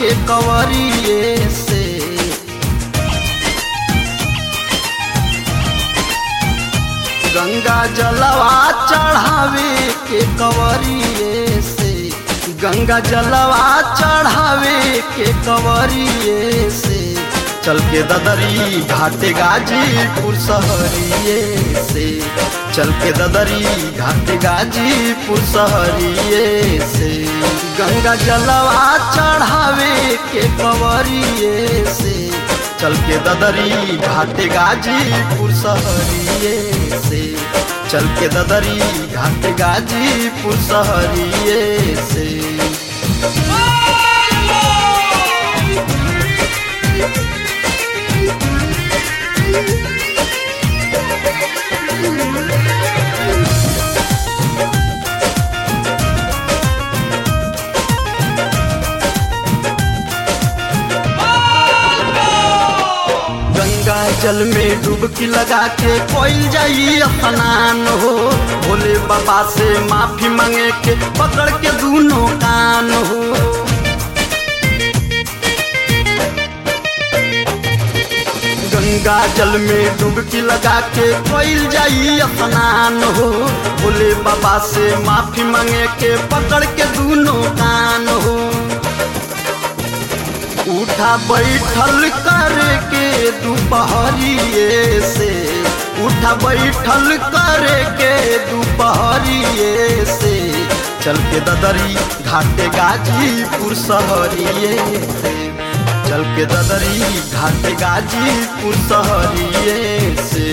के कवरिए से गंगा जलवा चढ़ावे के कवरिए से गंगा जलवा चढ़ावे के कवरिए से चल के ददरी घाटे गाजीपुर शहरिए से चल के ददरी घाटे गाजीपुर शहरिए से गंगा जलवा चढ़ावे के कवरिए से चल के ददरी घाटे गाजीपुर शहरिए से चल के ददरी घाटे गाजीपुर शहरिए से गंगा जल में डुबकी लगा के कोई जाई स्नान हो भोले बाबा से माफी मांगे के पकड़ के दोनों कान हो गंगा जल में डुबकी लगा के कोई जाई स्नान हो भोले बाबा से माफी मांगे के पकड़ के दोनों कान हो उठा बैठल करके दोपहरिए से उठा बैठल करके दोपहरिए से चल के ददरी घाटे गाजीपुर शहरिए से चल के ददरी घाटे गाजीपुर शहरिए से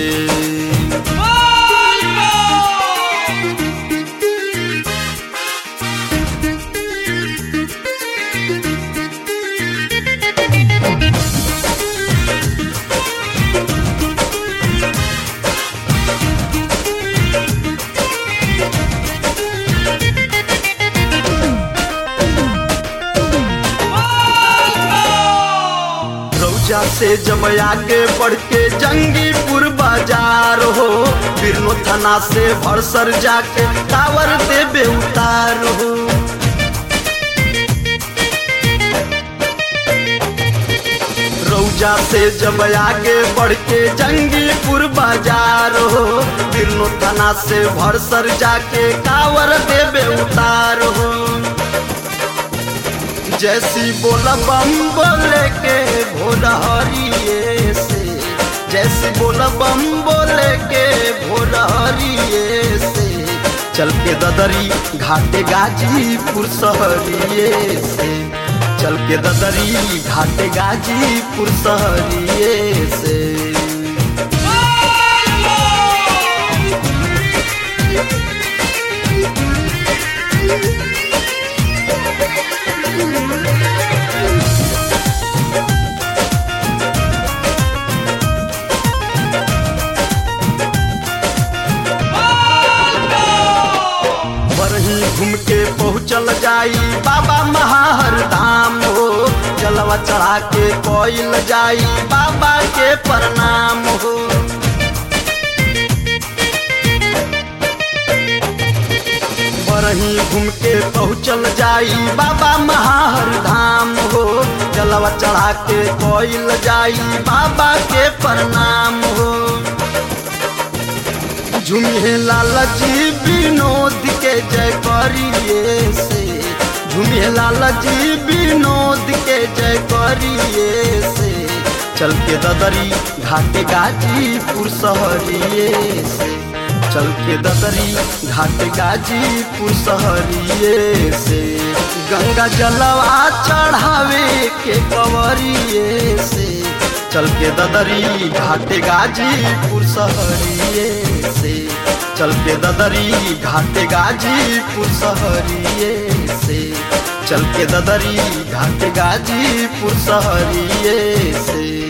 रौजा से जब आगे बढ़ के जंगीपुर बाजार हो बिरनो थाना से भरसर जाके टावर देवे उतार हो रौजा से जब आगे बढ़ के जंगीपुर बाजार हो बिरनो थाना से भरसर जाके टावर देवे उतार हो जैसी बोला बम बोले के भोला हरिए से जैसी बोला बम बोले के भोला हरिए से चल के ददरी घाटे गाजीपुर शहरिए से चल के ददरी घाटे गाजीपुर शहरिए से बरही घूम के पहुँचल जाई बाबा महाहर धाम हो जलवा चढ़ा के कोयल जाई बाबा के प्रणाम हो बरही घूम के पहुँचल जाई बाबा महाहर धाम हो जलवा चढ़ा के कोयल जाई बाबा के प्रणाम हो झुमिए लालजी विनोद के जय करिए से झुमिए लालजी विनोद के जय करिए से चल के ददरी घाटे गाजीपुर शहरिए से चल के ददरी घाटे गाजीपुर शहरिए से गंगा जलवा चढ़ावे के कवरिए से चल के ददरी घाटे गाजीपुर शहरिए से चल के ददरी घाटे गाजीपुर शहरिए से चल के ददरी घाटे गाजीपुर शहरिए से